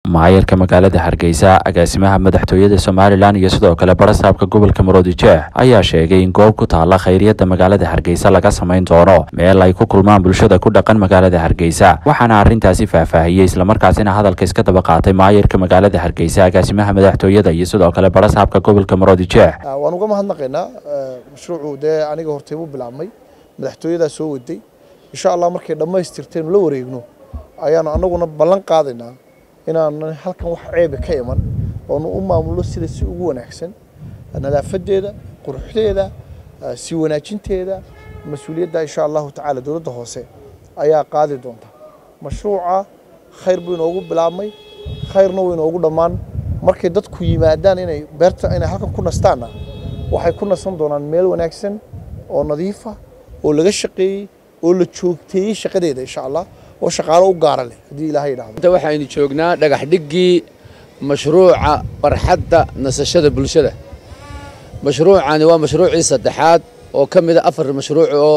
maayarka magaalada hargeysa agaasimaha madaxtooyada somalilan iyo sidoo kale barasaabka gobolka maroodijeex ayaa sheegay in goob ku taala khayriyada magaalada hargeysa laga samayn doono meel ay ku kulmaan bulshada ku dhaqan magaalada hargeysa waxaana arrintaasi faahfaahiyey islamarkaasina hadalka iska daba qaatay maayarka magaalada hargeysa agaasimaha madaxtooyada iyo sidoo kale barasaabka gobolka maroodijeex waan uga mahadnaqaynaa mashruucu dee aniga hortay u bilaabmay madaxtooyadaa soo waday insha allah markay dhammaystirtaynu la wareegno ayaanu annaguna ballan qaadaynaa inaanan halkan wax ceebe ka iman oonu u maamulo sida si ugu wanaagsan nadaafadeeda quruxdeeda sii wanaajinteeda mas-uuliyadda insha allahu tacaala dowladda hoose ayaa qaadi doonta mashruuca khayr buu inoogu bilaabmay khayrna wuu inoogu dhammaan markay dadku yimaadaan inay beerta inay halkan ku nastaanna waxay ku nasan doonaan meel wanaagsan oo nadiifa oo laga shaqeeyey oo la joogteeyey shaqadeeda insha allah oo shaqaalo u gaara leh haddii ilaahay yidhaahdo inta waxaynu joognaa dhagax dhiggii mashruuca barxadda nasashada bulshada mashruucani waa mashruucii saddexaad oo ka mid a afar mashruuc oo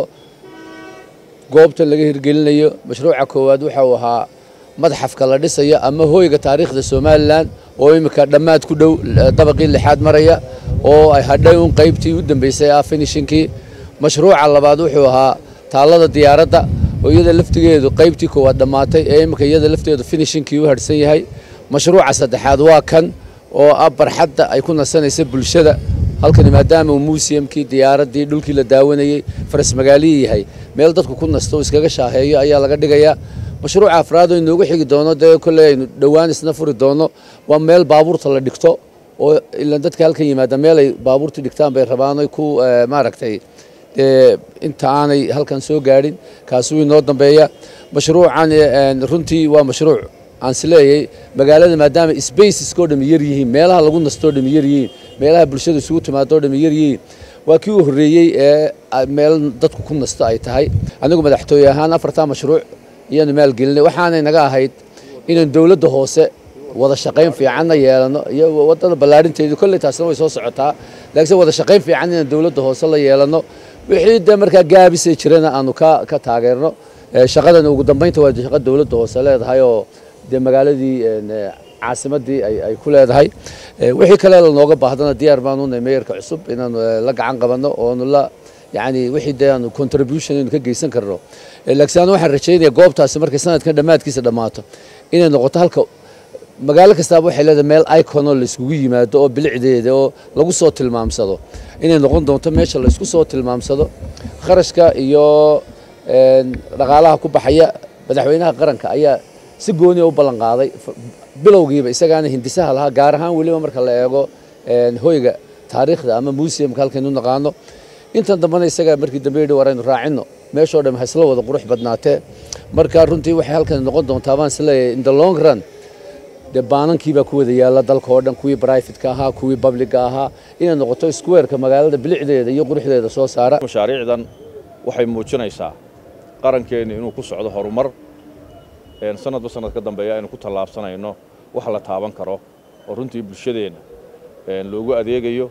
goobta laga hirgelinayo mashruuca koowaad waxa uu ahaa madxafka la dhisayo ama hooyga taariikhda somalilan oo imika dhammaad ku dhow dabaqii lixaad maraya oo ay hadhay un qaybtii u dambeysay ah finishinkii mashruuca labaad wuxuu ahaa taallada diyaaradda oo iyada laftigeedu qaybtii koowaad dhammaatay ee imika iyada lafteedu finishinkii u hadhsan yahay mashruuca saddexaad waa kan oo ah barxadda ay ku nasanaysa bulshada halkani maadaama uu muusiyamkii diyaaraddii dhulkii la daawanayey faras magaalihii yahay meel dadku ku nasto oo iskaga shaaheeyo ayaa laga dhigayaa mashruuca afraad oo inoogu xigi doono dee kolley aynu dhowaan isna furi doono waa meel baabuurta la dhigto oo ilan dadka halkan yimaada meel ay baabuurta dhigtaan bay rabaan oy ku maaragtay dee inta aanay halkan soo gaadhin kaasuu inoo dambeeya mashruucan runtii waa mashruuc aan isleeyahay magaalada maadaama spaceskoo dhami yar yihiin meelaha lagu nastoo dhami yar yihiin meelaha bulshada isugu timaadoo dhami yar yihiin waa kii u horreeyey ee meel dadku ku nasto ay tahay anigu madaxtooye ahaan afartaa mashruuc iyaanu maalgelinay waxaanay naga ahayd inaan dowladda hoose wada shaqayn fiicanna yeelano iyo wadada ballaarinteedu kolley taasna way soo socotaa laakiinse wada shaqayn fiican inaan dowladda hoose la yeelano wixii dee markaa gaabisay jirana aanu ka ka taageerno shaqadan ugu dambeynta waa shaqa dowladda hoose leedahay oo dee magaaladii caasimadii ay ku leedahay wixii kale lanooga baahdana diyaar baanu nahay meeyarka cusub inaanu la gacan qabanno oonu la yani wixii dee aanu contribution aynu ka geysan karno laakiin anu waxaan rajaynaya goobtaasi markay sanadkan dhammaadkiisa dhammaato inay noqoto halka magaalo kastaaba waxay leedahay meel iconoo la iskugu yimaado oo bilicdeeda oo lagu soo tilmaamsado inay noqon doonto meesha la isku soo tilmaamsado kharashka iyo dhaqaalaha ku baxaya madaxweynaha qaranka ayaa si gooniya u ballan qaaday bilowgiiba isagaana hindisaha lahaa gaar ahaan weliba marka la eego hoyga taariikhda ama museumka halkaynu naqaano intan dambena isaga markii dambe yidhi war aynu raacinno meeshoo dhan hasla wada qurux badnaatee marka runtii waxay halkan noqon doontaa baan isleeyahay in the long run dee baanankii baa ku wada yaalla dalka oo dhan kuwii brifatka ahaa kuwii publica ahaa inay noqoto squareka magaalada bilicdeeda iyo quruxdeeda soo saara mashaariicdan waxay muujinaysaa qarankeennu inuu ku socdo horumar sanadba sanad ka dambeeya aynu ku tallaabsanayno wax la taaban karo oo runtii bulshadeenna loogu adeegayo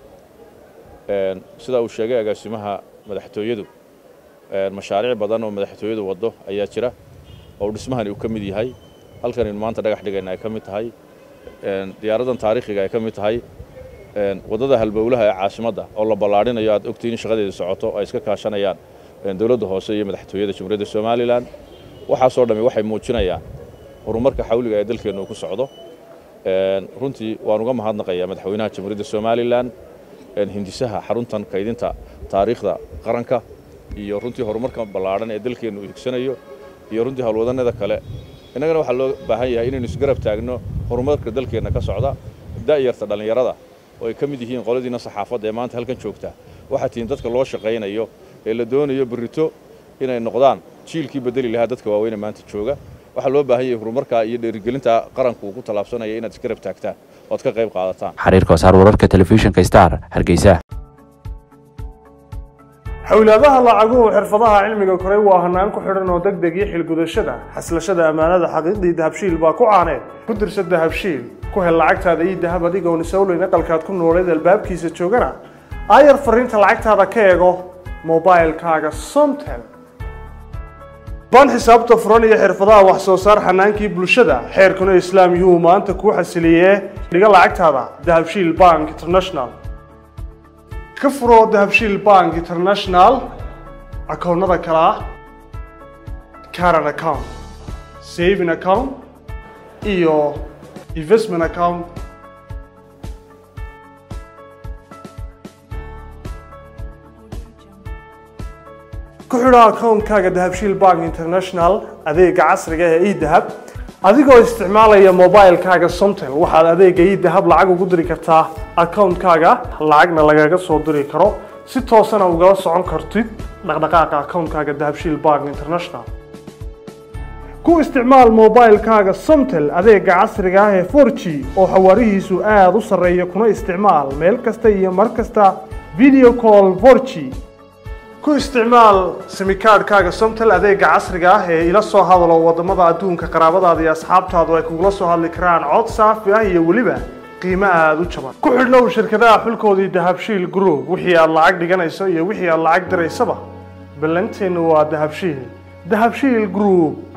sidaa uu sheegay agaasimaha madaxtooyadu mashaariic badan oo madaxtooyadu waddo ayaa jira oo dhismahani uu ka mid yahay halkanaynu maanta dhagax dhigayna ay ka mid tahay diyaaraddan taariikhiga ay ka mid tahay waddada halbowlaha ee caasimadda oo la ballaadhinayo aad ogtiin in shaqadeeda socoto ay iska kaashanayaan dowladda hoose iyo madaxtooyada jamhuuriyadda somalilan waxaasoo dhammi waxay muujinayaan horumarka xawliga ee dalkeennu uu ku socdo runtii waan uga mahadnaqayaa madaxweynaha jamhuuriyadda somalilan hindisaha xaruntan kaydinta taariikhda qaranka iyo runtii horumarka ballaadhan ee dalkeennu uu higsanayo iyo runtii howlwadannada kale innagana waxaa loo baahan yahay inaynu isgarab taagno horumarka dalkeenna ka socda da'yarta dhallinyarada oo ay ka mid yihiin qoladiina saxaafadda ee maanta halkan joogta waxaa tihiin dadka loo shaqaynayo ee la doonayo berrito inay noqdaan jiilkii bedeli lahaa dadka waaweyne maanta jooga waxaa loo baahan yahay horumarkaa iyo dhiirigelinta qaranku uu ku tallaabsanaya inaad isgarab taagtaan oad ka qayb qaadataan xariirka wasaar wararka telefishinka star hargeysa xowlaadaha lacaguhu xirfadaha cilmiga koray waa hanaan ku xidhan oo deg deg iyo xilgudashada xaslashada ammaanada xaqiiqdii dahabshiil baa ku caaneed ku dirsa dahabshiil ku hel lacagtaada iyo dahab adigoon isowleyn aqalkaad ku nooleed albaabkiisa joogana aayar fariinta lacagtaada ka eego mobailkaaga somtel baan xisaabta furan iyo xirfadaha wax soo saar xanaankii bulshada xeerkuna islaam yuu maanta kuu xasiliyee dhiga lacagtaada dahabshiil bank international ka furo dahabshiil bank international akoonnada kale ah caran account saving account iyo investment account ku xidho akoonkaaga dahabshiil bank international adeega casriga ee edahab adigoo isticmaalaya mobilekaaga somtel waxaad adeega edahab lacag ugu diri kartaa akoonkaaga lacagna lagaga soo diri karo si toosana ugala socon kartid dhaqdhaqaaqa akoonkaaga dahabshiil bank international ku isticmaal mobilekaaga somtel adeega casriga ah ee 4g oo xawaarihiisu aada u sarreeya kuna isticmaal meel kasta iyo mar kasta video call 4g ku isticmaal simikaadhkaaga somtel adeega casriga ah ee ila soo hadalo wadamada adduunka qaraabadaada iyo asxaabtaadu ay kugula soo hadli karaan cod saafi ah iyo weliba qiimo aada u jaban ku xidhnow shirkadaha xulkoodii dahabshiil group wixii aad lacag dhiganayso iyo wixii aad lacag diraysaba ballanteennu waa dahabshiil dahabshiil group